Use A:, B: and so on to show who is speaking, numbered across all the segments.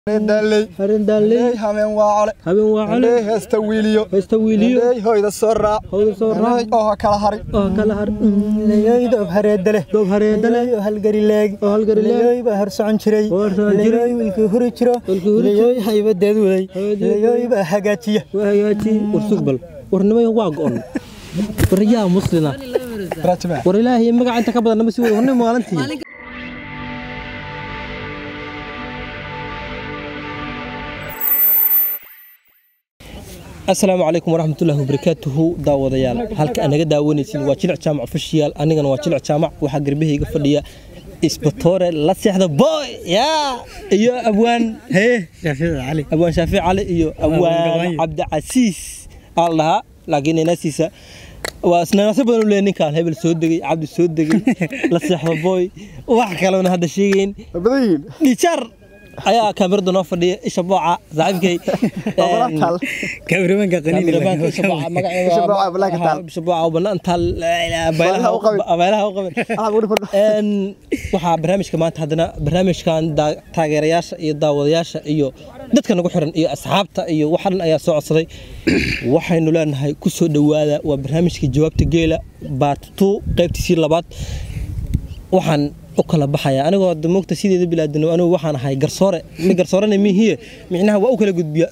A: daaley
B: harindaaley
A: hameen waa cole
B: habeen waa cale
A: heesta wiiliyo
B: haysta wiiliyo
A: hoyda soo raac
B: hawda soo raac
A: oo ha kala hari
B: oo kala har
C: doob hareedale
B: doob hareedale
C: halgarileeg
B: oo halgarileeg
C: baa hor socon jiray
B: oo hor socon jiray.
C: wilkii huri jiro
B: Wilkii huri
C: Leeyoy haybadeed waday
B: Haybadeed
C: Leeyoy baa hagaajiya
B: waa hagaaji war sugbal war nimay waa go'on war yaa muslina
A: rajme
B: war ilaahay magaca inta ka badan nama sii wada war nin maalintii asalaamu calaykum waraxmatullaahi wabarakaatuhu daawadayaal halka aad naga daawanaysiin waa jilic jaamac ofishiyaal anigana waa jilic jaamac waxaa garbahayga fadhiya isbatoore la seexda boy yaa iyo abwaan hee abwaan shaafic cali iyo abwaan cabdicasiis aa la dhahaa laakiin inaasiisa waa isnanaasyo badan u leeyahay ninkaan hebel soo degay cabdi soo degay la seexda boy wax kalena hadda sheegayn
A: badan yihiin
B: dhijar ayaa kaamirada noo fadhiya isha booca saaxiibkay
A: Ogolantaal.
C: kaamiramanka
B: Kaamiramanka isha booca magaceeda
A: Isha booca
B: waa-
A: balaaka taal.
B: isha booca oo bannaan taal
A: Baylaha u qabin.
B: baylaha u qabin Een, waxaa barnaamijka maanta haddana barnaamijkan daa- taageerayaasha iyo daawadayaasha iyo dadka nagu xiran iyo asxaabta iyo waxa dhan ayaa soo codsaday waxaynu leenahay ku soo dhowaada waa barnaamijka jawaabta geela baart two qaybtiisii labaad waxaan u kala baxaya anigoo hadda moogta sideeda bilaadino anigu waxaan ahay garsoore mi garsoorena mihiye micnaha waa u kala gudbiya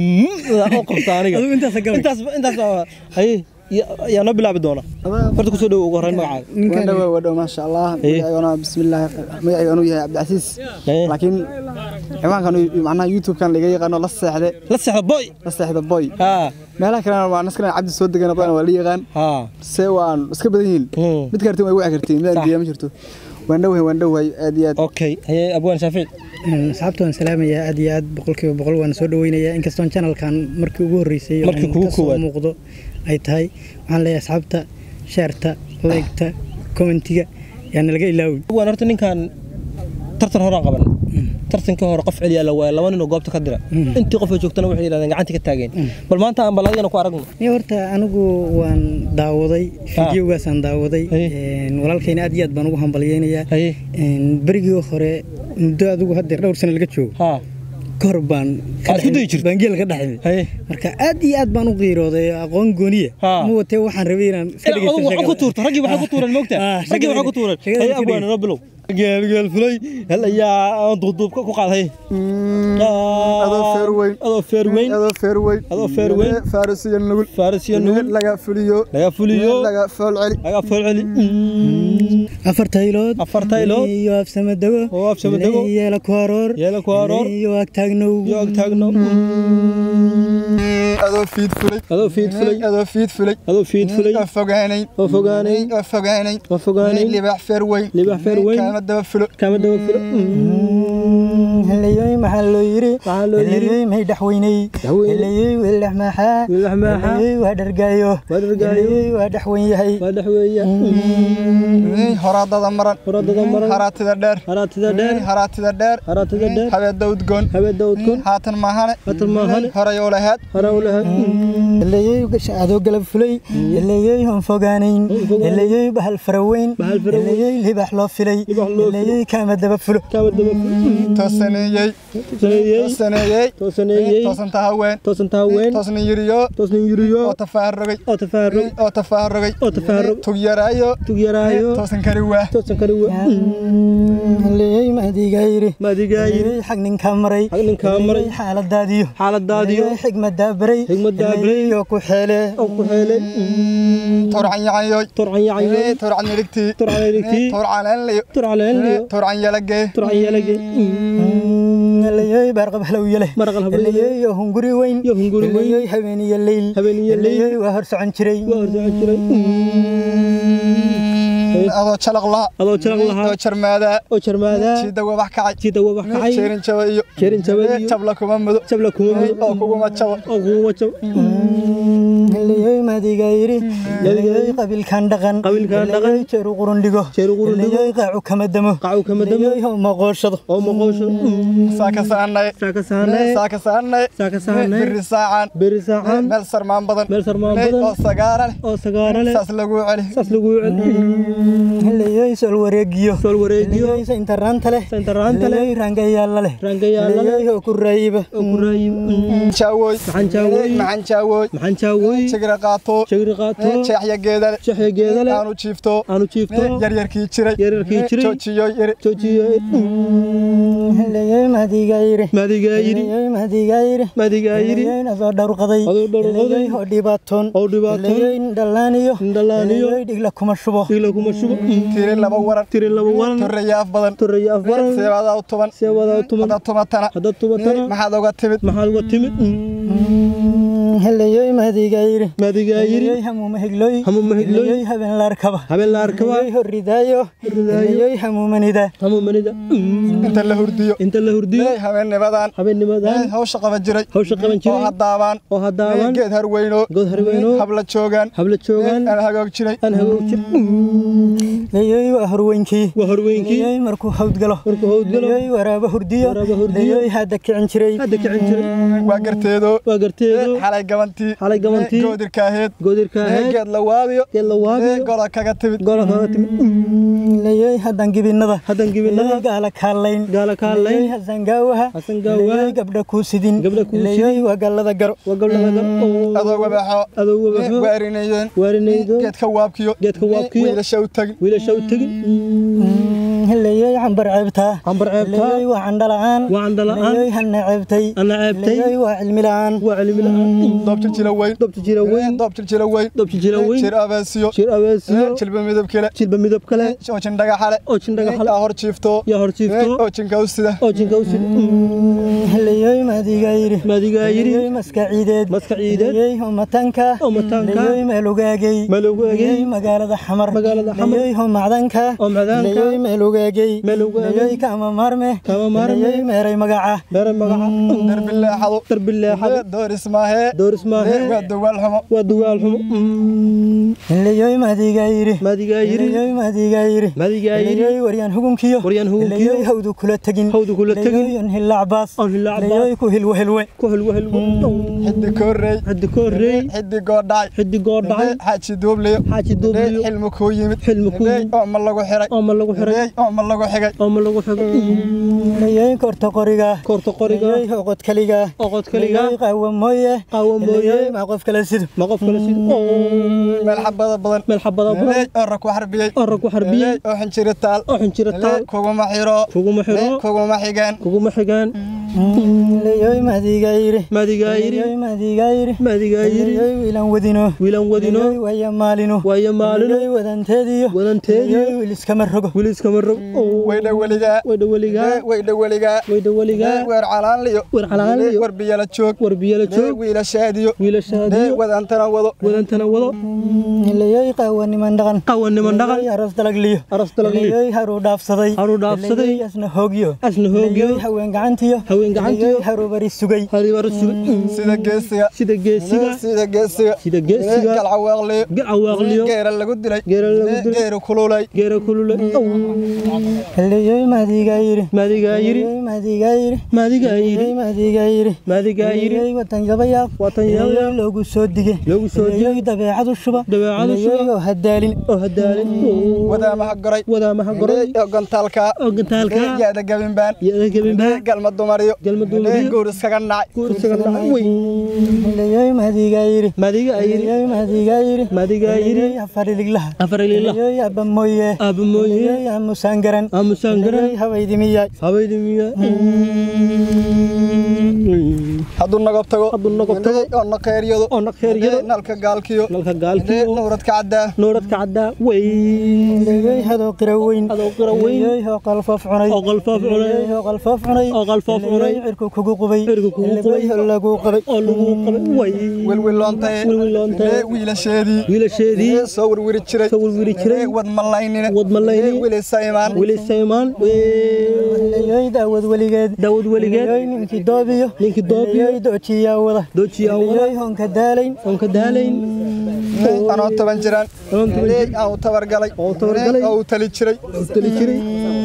B: oo qabta aniga
C: Adigu intaas gabay.
B: intaas intaas baa- haye ya- yaa noo bilaabi doona horta kusoo dhow ugu horreyn magacaaga
A: waa dhow waa dhow maasha allah
B: Hey.
A: magaciigana bismillaahi magaciigana uu yahay cabdicasiis
B: Hey.
A: laakiin ciwaankan uu- macnaha youtube-kan laga yaqaano la seexde
B: la seexda boy
A: la seexda boy
B: haa
A: meelaha kalena waa naskana cabdi soo degana badan waa la yaqaan
B: haa
A: se waan iska badan yihiin
B: Hmm.
A: mid kartin way wici kartiin midaan
B: Sax.
A: diya ma jirto waan dhowahay waan dhowahay aad iyo aad
B: okay haye abwaan shaafic
C: asxaabta waan salaamayaa aad iyo aad boqolkiiba boqol waan soo dhaweynayaa inkastoon channelkan markii ugu horreysay oo
B: Markii
C: aan
B: kugu
C: ka soo
B: koowaad.
C: muuqdo ay tahay waxaan leeyahay asxaabta sheerta leegta commentiga yaana laga ilaawin
B: abwaan horta ninkan tartan horaan qaban tartankii hore qof celiyaa la waaya laba ninoo goobta ka dira intii qof ay joogtana waxay yidhahdeen gacantii ka taageen bal maanta aan bal adigana ku aragno
C: iyo horta anigu waan daawaday fideogaasaan daawaday
B: Hey.
C: Een, walaalkayna aad iyo aad baan ugu hambalyeynayaa
B: haye
C: Een, berigii hore muddo adigu haddeer dhowr sano laga joogo
B: haa
C: kahor baan ka
B: Aad isku
C: dhex-
B: dayi jirtay?
C: baan geel ka dheximay
B: haye
C: marka aad iyo aad baan u qiirooday aqoon gooniya
B: Ha.
C: ma watee waxaan rabay inaan iska
B: Eh, adigu waxaa ku tuurta raggii waxaa ku tuuran moogta
C: Ah,
B: raggii waxaa ku
C: shaqada-
B: tuuran
C: shaqada
B: haye
C: iska
B: abwaan
C: dhigay.
B: noo bilow geel geel fulay hel ayaa aan duubduubka ku qaad haye
A: adoo feer weyn
B: adoo feer weyn
A: adoo feer weyn
B: Adoo feer weyn.
A: farisiyo nugul
B: faarisiyo nugul
A: laga fuliyo
B: laga fuliyo
A: laga fool celi
B: laga fool celi
C: afar taylood
B: Afar taylood.
C: iyo afsamadago
B: Oo afsamadago.
C: yeela ku aroor
B: Yeela ku aroor.
C: iyo agtaagnow
B: iyo ag taagno
A: adoo fiid fulay
B: adoo fiid fulay
A: adoo fiid fulay
B: adoo fiid fulay
A: oo fogaanayn
B: oo fogaanay
A: oo fogaanayn
B: oo fogaanay
A: libaax feer weyn
B: Libaax feer weyn.
A: kaama daba fulo
B: kama daba filo
C: helayoy maxaa loo yiri
B: Maxaa loo yiri?
C: helayoy may dhaxweyney
B: Dhaxweyney.
C: helayoy weelax maxaa
B: Weelax maxaa?
C: helayoy waa dhargaayo
B: Waa dhargaayo.
C: helayoy waa dhaxweyn yahay
B: waa dhex weeya
A: horaadada maran
B: horadada maran
A: haraatida dheer
B: haraatida dheer
A: haraatida dheer
B: haraatida dheer
A: habeeda udgoon
B: habeeda udgoon
A: haatan maahane
B: Haatan maahane.
A: horay oo lahaad
B: hara u lahayd
C: helayoy adoo galab fulay helayoy hon fogaanayn
B: Hon fogaanayn.
C: helayoy bahal faraweyn
B: Bahal faraweyn.
C: helayoy libax loo filay
B: Libax loo filay.
C: helayoy kaama daba fulo
B: kama daba filo
A: toosaneeyey
B: saneeyey
A: toosaneeyey
B: toosaneeyey
A: toosanta haween
B: toosanta haween
A: toosna yiriyo
B: toosna yuriyo
A: oo tafaarugay
B: oo tafaarug
A: oo tafaarugay
B: oo tafaarug
A: tugyaraayo
B: tugyaraayo
A: toosan kari waa
B: toosan kari wa
C: helayoy maadigaa yiri
B: maadigaa yiri
C: helayoy xag ninkaa maray
B: Xag ninkaa maray.
C: helayoy xaaladaadiyo
B: xaaladaadiyo
C: helayoy xigmadaa baray
B: Xigmadaa baray.
C: helayoy oo ku xeele
B: oo ku heelay
A: turcan yacayoy
B: turcan yacanyo
A: turcan nirigtii
B: turcan nirigtii.
A: turcan enliyo
B: turcan leenliyo
A: turcan yalagee
B: turcan yeelage
C: helayoy baarqab halow yale
B: Baarqab halow yale.
C: helayoy oo hunguri weyn
B: Iyo hunguri weyn.
C: helayoy habeeniyo leyl
B: Habeeniyo leyl.
C: helayoy waa hor socon jiray
B: waa horjooga jiray
A: adoo jalaq laha
B: adoo jalaq lahaa
A: oo jarmaadaa
B: oo jarmaadaa
A: jiida wabax kacay
B: sida wabax kacay
A: jeerin jaba iyo
B: jeerin jabadiyo
A: jabla kuma mudo
B: jabla kuma mudo
A: oo kuguma jabo
B: oo kuwa jab
C: helayoy ma mahdiga yiri leeyoy qabiilkan dhaqan
B: Qabiilkan dhaqan.
C: leeyoy jeeru qurun dhigo
B: Jeeru qurun dhigo.
C: leeyoy qaacu kama damo
B: qacu kama damo
C: leeyoy oo maqooshado
B: oo maqoosho
A: saaka saanay
B: saaka saanay
A: saaka saanay
B: saaka saanay
A: biri saacan
B: beri saacan
A: meel sarmaan badan
B: meel sarmaan
A: Hey,
B: badan
A: oo sagaara leh
B: oo sagaara leh
A: saas lagu celi
B: saas lagu
C: leeyoy sol wareegiyo
B: sol wareegiyo
C: leeyoy saintaraanta leh
B: saintaraanta leh
C: leeyoy rangayaalla leh
B: rangayaalla leh
C: leeyoy oo ku raayiba
B: oo ku raayib
A: jaawoy
B: maxaan jaawooy
A: maxaan jaawoy
B: maxaan jaawooy
A: jigra qaato
B: shagri qaato
A: jeexya geeda leh
B: shaxya geeda leh
A: aanu jiifto
B: aanu jiifto
A: yaryarkii jiray
B: yaryarkii jiray
A: joojiyo yiri
B: joojiyo
C: leeyoy mahdiga yiri
B: madigaa yidhi
C: leeyoy mahdiga yiri
B: madigaa yidhi
C: leeyoy adoo dhawrqaday
B: Adoo dhawrqaday.
C: leeyoy oo dhibaatoon
B: oo dhibaatoon.
C: leeyoy dhallaaniyo
B: Dhallaaniyo.
C: leeyoy dhigla kuma shubo
B: dhigla kuma shubo
A: tiri laba waran
B: tiri laba waran
A: torreyaaf badan
B: toraya afbaran
A: seebadaa u tuban
B: seewadaa tuman
A: hadda tumatana
B: haddaad tumatana
A: maxaad uga timid
B: maxaad uga timid
C: leeyoy mahdiga yiri
B: madigaa yidhi
C: leeyoy hamuuma higloy
B: Hamuuma higloy.
C: leeyoy habeen la arkaba
B: habeen la arkaba
C: leeyoy horridaayo
B: Horridaayo.
C: leeyoy hamuumanida
B: hamuumanida
A: inta la hurdiyo
B: inta la hurdiyo
A: habeennimadan
B: habeennimadan
A: hawsha qaban jiray
B: hawsha qaban
A: oo
B: jiray
A: haddaabaan
B: oo haddaaban
A: geed harweyno
B: good harweyno
A: habla joogaan
B: habla joogaan
A: aan hagoog jiray
B: aan hagoog jir
C: leeyoy waa horweynkii
B: waa horweynkii
C: leeyoy markuu hawdgalo
B: markuu hawdgalo
C: leeyoy waraaba hurdiyo
B: Waraaba hurdiyo.
C: leeyoy hadda kicin jiray
B: hadda kicin jiray
A: waa garteedo
B: waa garteedo
A: xalay gabantii
B: xalay gabantii
A: goodirka aheed
B: goodirka ahayd
A: geed la waabiyo
B: geed la waabiyo
A: gola kaga timid
B: gola kaga timid
C: leeyoy haddan gibinnada
B: haddan gibinnada
C: leeyoy gaala kaalayn
B: gaala kaalayn
C: leeyoy hasan gaawaha
B: Hasan gaawaha.
C: leeyoy gabdha kuu sidin
B: Gabdha kuu sidin.
C: leeyoy waa gallada garo
B: waa gabdhaha gar
A: adoo wabaxo
B: adoo wabaxo
A: waarinayeen
B: waarinaydo
A: geedka waabkiyo
B: geedka waabkiyo
A: wiilasha u tagin
B: wiilasha u tegin
C: leeyoy cambar ceebtaa
B: cambar ceebtaa
C: leeyoy waa candhala'aan
B: waa candhala'aan
C: leeyoy hanna ceebtay
B: ana ceebtay
C: leeyoy waa cilmi la'aan
B: waa cilmi la'aan
A: doob jiljila weyn
B: dobta jira weyn
A: doob jiljila weyn
B: dobta jira weyn
A: jir abeesiyo
B: jir abeesiyo
A: jilba midab kale
B: jilba midab kale
A: oo jindhaga xale
B: oo jindhaga xale
A: yaa hor jiifto
B: yaa hor jiifto
A: oo jinka u sida
B: oo jinka u sida
C: leeyoy maadiga yiri
B: maadigaa yidhi
C: leeyoy maska ciideed
B: maska ciideed
C: leeyoy umatanka
B: oo mataanka
C: leeyoy meelugaagay
B: malowgaagay
C: leeyoy magaalada xamar
B: Magaalada Xamar.
C: leeyoy homacdanka
B: oo macdaanka
C: leeyoy meelugaagay
B: Meelugaagay.
C: leeyoy kama maarme
B: Kama maarme.
C: leeyoy meeray magaca
B: meera magaca
A: darbi leexado
B: darbi leexado
A: dooris maahee
B: dooris maahe
A: waa duwaal xumo
B: waa dugaal xumo
C: leeyoy maadiga yiri
B: maadigaa yidhi
C: leeyoy maadiga yiri
B: maadigaa yidhi
C: leeyoy waryaan hugunkiyo
B: Waryaan hugunkiyo.
C: leeyoy hawdu kula tegin
B: Hawdu kula tegin.
C: leeyoy hilla cabaas
B: On hilla cabaas.
C: leeyoy ku hilwe hilwe
B: ku helwa helwa
A: xiddi koorrey
B: xiddi ka horreey
A: xiddi goodhacay
B: xiddi goor dhacay
A: xaaji duubliyo
B: xaaji duubliyo
A: xilmu kuu yimid
B: xilmi ku yimid
A: oo ma lagu xiray
B: oo ma lagu xiray
A: oo ma lagu xigay
B: oo ma lagu xigo
C: leeyoy korta qoriga
B: koorta qoriga
C: leeyoy oqod kaliga
B: oo qod kaliga
C: leeyoy qaawa mooye
B: qaawa mooye
C: leeyoy ma qof kala sido
B: ma qof kale sida
A: meel xabada badan
B: meel xabada badan
A: oo rag ku xarbiyey
B: oo rag ku xarbiyey
A: oo xinjiri taal
B: oo xinjiro taal
A: kuguma xiro
B: kuguma xiro
A: kuguma xigaan
B: kuguma xigaan
C: leeyoy maadiga yiri
B: maadigaa yidhi
C: leeyoy maadiga yiri
B: maadigaa yidhi
C: leeyoy wiilan wadino
B: wiilan wadino
C: leeyoy waya maalino
B: waayo maalino
C: leeyoy wadanteediyo
B: wadanteediyo
C: leeyoy wiil iskama rogo
B: wiliskama rog
A: waydha weligaa
B: waydha weligaa
A: waydha weligaa
B: waydha weligaa
A: weer calaanliyo
B: weer calaanliyo
A: war biyala joog
B: war biyala joog
A: wiilashaadiyo
B: wiilashaadiyo
A: wadantana wado
B: wadantana wado
C: leeyoy qaawa niman dhaqan
B: qawaniman dhaqan
C: leeyoy aroos dalagliyo
B: aras dalagli
C: leeyoy haruu dhaafsaday
B: Haruu dhaafsaday.
C: leeyoy asna hoogyo
B: asna hoogyo
C: leeyoy haween gacantiyo
B: haween gacantiyo
C: leeyoy haruu bari sugay
B: haribar suga
A: sida geesiga
B: sida geesiga
A: sida geesiga
B: sida geesiga
A: galcawaaqliyo
B: gacawaaqliyo
A: geera lagu dilay
B: geera lagu dilay
A: geera kululay
B: geera kulule
C: leeyoy maadiga yiri
B: maadigaa yidhi
C: leeyoy maadiga yiri
B: maadigaa yidhi
C: leeyoy maadiga yiri
B: maadigaa yidhi
C: leeyoy watan yabayaaq
B: watan yabayaaq.
C: leeyoy loogu soo dige
B: loogu soo dige.
C: leeyoy dabeecadu shuba
B: Dabeecadu shuba.
C: leeyoy oo hadaalin
B: oo hadaalin
A: wadaamaha goray
B: wadaamaha goray
A: oo gontaalka
B: oo gantaalka
A: yaada gabinbaan
B: yaada gebinbaa
A: galma dumariyo
B: galma dumariyo.
A: guur iskaga nacay
B: guursaga dhacay wey
C: leeyoy maadiga yiri
B: maadigaa yidhi
C: leeyoy maadiga yiri
B: maadigaa yidhi
C: leeyoy afariliglaha
B: afarililah
C: leeyoy abba mooye
B: aaba mooye
C: leeyoy amusaan garan
B: aamusaan garan
C: leeyoy hawaydimiyaay
B: habaydi miya
A: hadduu nagob tago
B: Hadduu nagob tago.
A: oo naqeeryado
B: oo naqeeryado
A: nalka gaalkiyo
B: nalka gaalkiyo
A: nawradka caddaa
B: nooradka caddaa wey
C: leeyoy hadoo qira weyn
B: adoo qira weyn
C: leeyoy oo qalfoof cunay
B: oo qalfoof cunay
C: leeyoy oo qalfoof cunay
B: oo qalfoof cunay
C: leeyoy cirku kugu qubay
B: Cirku kugu qubay.
C: leeyoy oo lagu qabay
B: oo lagu qabay wey
A: wilwiloontaye
B: Wilwiloontaye.
A: wiilasheedii
B: wiilasheedii
A: soo wirwiri jiray
B: soo wirwiri jiray
A: wad malaynine
B: wad malayni
A: wili saymaan
B: wili saymaan
C: leeyoy daawad weligeed
B: daawad weligeed
C: leeyoy ninkii doobiyo
B: ninkii doobiyo
C: leeyoy doojiyaa wada
B: doojiyaa wada
C: leeyoy honka daalayn
B: oon ka daalayn
A: anoo toban jiraan
B: Anoo toban
A: Ilaahay
B: jir.
A: aan u tabargalay
B: Oo u tabargalay.
A: Ilaahay oo u tali jiray
B: tali jiray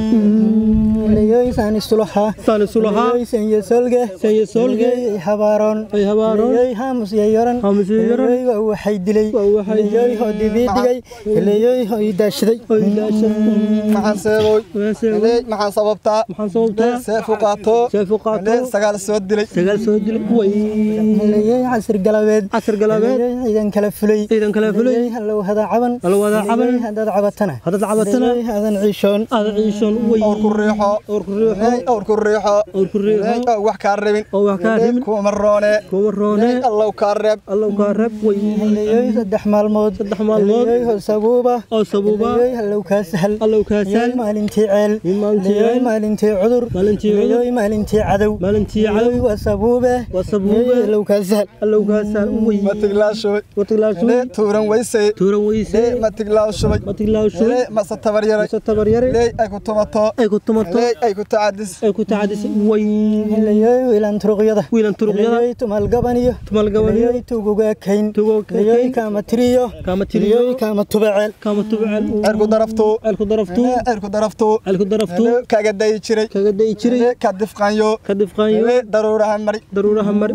C: leeyoysaan isulahaa
B: saan isu lahaa
C: leeyoysan iyo solge
B: Sanya solge.
C: leeyoy habaaroon
B: Ay habaaroon.
C: leeyoy haamus iyo yoran
B: Haamus iyo yoran.
C: leeyoy waa waxay dilay
B: Waa waxay
C: leeyoy oo dibii dhigay leeyoy oo ii daashaday
B: Oy daashay.
A: maxaan seeboy
B: Maxaan seeboy?
A: Ilaahay maxaan sababtaa
B: maxaan sababtaa
A: Ilaahay seef u qaato
B: Seef u qaato.
A: Ilaahay sagaal soo dilay
B: sagaal soo dilay way
C: leeyoy casir galabeed
B: casar galaabeed
C: leeyoy ciidan kala fulay
B: ciidan kala fulay
C: leeyoy hallow hada caban
B: Hallow hada caban.
C: leeyoy haddaad cabatana
B: Haddaad cabatana.
C: leeyoy hadan ciishoon
B: aada ciishoon way
A: awr ku riixo
B: Awr ku riixo.
A: Ilaahay awr ku riixo
B: Awr ku riixo.
A: Ilaahay oo wax kaa rabin
B: Oo wax kaa
A: Ilaahay
B: rabin.
A: kuma roone
B: kuma roone
A: Ilaahay allow kaa reeb
B: allow kaa reeb way
C: leeyoy saddex maalmood
B: Saddex maalmood.
C: leeyoy oo sabuuba
B: oo sabuuba
C: leeyoy hallow kaa sahal
B: allow kaa
C: leeyoy
B: sahal
C: maalintii ceel
B: maalintii
C: leeyoy
B: ceel.
C: maalintii cudur
B: Maalintii cudur.
C: leeyoy maalintii cadow
B: maalintii cadow.
C: leeyoy waa sabuube
B: Waa sabuube.
C: leeyoy hallow kaa sahal
B: allow kaa sahal way
A: matiglaashoy
B: watiglaashu
A: Ilaahay tuuran weysay
B: tuuran weyse
A: Ilaahay matiglaanshoy
B: watiglaashu
A: Ilaahay mase tabar yaray
B: mase tabar yare
A: Ilaahay ay ku tumato
B: ay ku tumato
A: Ilaahay ay ku tacadis
B: ay ku tacadisay way
C: leeyoy wiilan turuqyada
B: wiilan turuqyada
C: leeyoy tumal gabaniyo
B: tumal gabaniyo
C: leeyoy tuguga kayn
B: Tuguga kayn.
C: leeyoy kaama tiriyo
B: Kaama tiriyo.
C: leeyoy kaama tubaceel
B: kama tubcel
A: cirku darafto
B: ceelku daraftu
A: Ilaahay cirku darafto
B: ceelku daraftu
A: Ilaahay kaaga dayi jiray
B: kaga dayi jiray
A: Ilaahay ka difqanyo
B: ka difqaanyo
A: Ilaahay daruuraha mari
B: daruuraha mar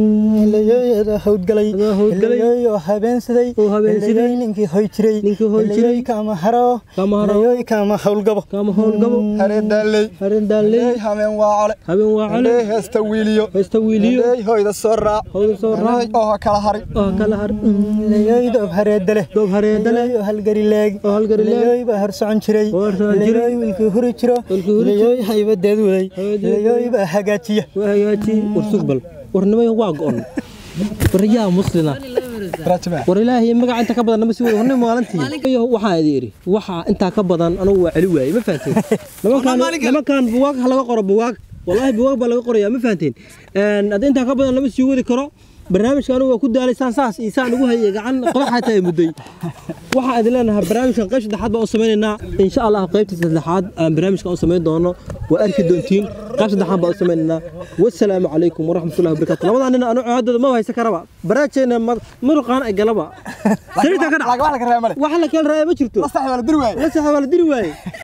C: leeyoy adoo hawdgalay
B: Adoo hawdgalay.
C: leeyoy oo habeensaday
B: Oo habeensaday.
C: leeyoy ninkii hoy jiray
B: Ninkii hoy jiray.
C: leeyoy kaama haro
B: Kaama haro.
C: leeyoy kaama hawlgabo
B: kama howlgabo
A: haree daalley
B: harin daaley
A: Ilaahay hameen waa cole
B: habeen waa cale
A: Ilaahay heesta wiiliyo
B: haysta wiiliyo
A: Ilaahay hoyda soo raac
B: howda soo
A: Ilaahay
B: raac
A: oo ha kala hari
B: oo kala har
C: leeyoy doob hareeda leh
B: doob hareeda leh
C: leeyoy oo halgari leeg
B: oo halgari leeg.
C: leeyoy baa hor socon jiray
B: Oo hor socon jiray.
C: leeyoy wiilkii huri jiro
B: Wiilkii huri jiro.
C: leeyoy haybadeed waday
B: Haybadeed
C: leeyoy baa hagaajiya
B: waa hagaajiyey war sugbal war nimay waa go'on waryaa muslina
A: rajma
B: war ilaahay magaca inta ka badan nama sii wada hornay maalintii Iyo waxaa idin iri waxa intaa ka badan anugu waa celi waayey ma fahanteen nimankaan nimankaan buwaag ha laga qoro buwaag wallaahi buwaag baa laga qorayaa ma fahanteen een hadda intaa ka badan lama sii wadi karo barnaamijka anugu waa ku daalay saan saas iyo saan ugu hayay gacan qodax xataa ay mudday waxaan idin leenahay barnaamijkan qayb saddexaad baan u samaynaynaa insha allah qaybta saddexaad aan barnaamijkan u samayn doono waa arki doontiin qayb saddexaad baan u samaynaynaa wasalaamu calaykum waraxmatullahi wabarakaatu labadaa nin anu codooda ma haysan karaba baraajeena muruqaan ay galaba sariirta ka dhac
A: laga wax laga reebay male
B: wax la kala raaya ma jirto
A: la sax wala dir waay
B: la saxa waa la diri waaye